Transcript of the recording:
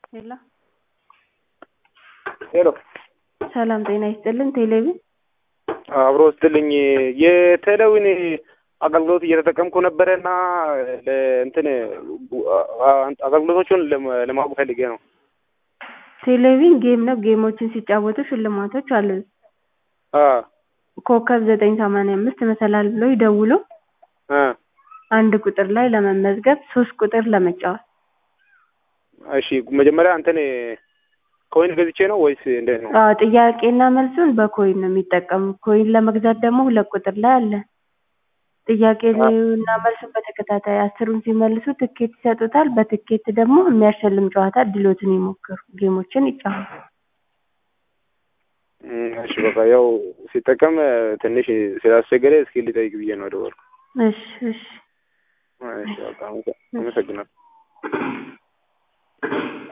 ሄሎ ሄሎ ሰላም ጤና ይስጥልን። ቴሌቪዥን አብሮ ስትልኝ የቴሌዊን አገልግሎት እየተጠቀምኩ ነበረ እና እንትን አገልግሎቶቹን ለማወቅ ፈልጌ ነው። ቴሌቪዥን ጌም ነው። ጌሞችን ሲጫወቱ ሽልማቶች አሉ። አ ኮከብ ዘጠኝ ሰማንያ አምስት መሰላል ብለው ይደውሉ። አ አንድ ቁጥር ላይ ለመመዝገብ፣ ሶስት ቁጥር ለመጫወት። እሺ መጀመሪያ እንትን ኮይን ገዝቼ ነው ወይስ እንዴት ነው? አዎ ጥያቄና መልሱን በኮይን ነው የሚጠቀሙት። ኮይን ለመግዛት ደግሞ ሁለት ቁጥር ላይ አለ። ጥያቄና መልሱን በተከታታይ አስሩን ሲመልሱ ትኬት ይሰጡታል። በትኬት ደግሞ የሚያሸልም ጨዋታ እድሎትን ይሞክሩ፣ ጌሞችን ይጫወቱ። እም፣ እሺ በቃ ያው ሲጠቀም ትንሽ ስላስቸገረ እስኪ ልጠይቅ ብዬ ነው የደወልኩት። እሺ እሺ እሺ በቃ አመሰግናለሁ።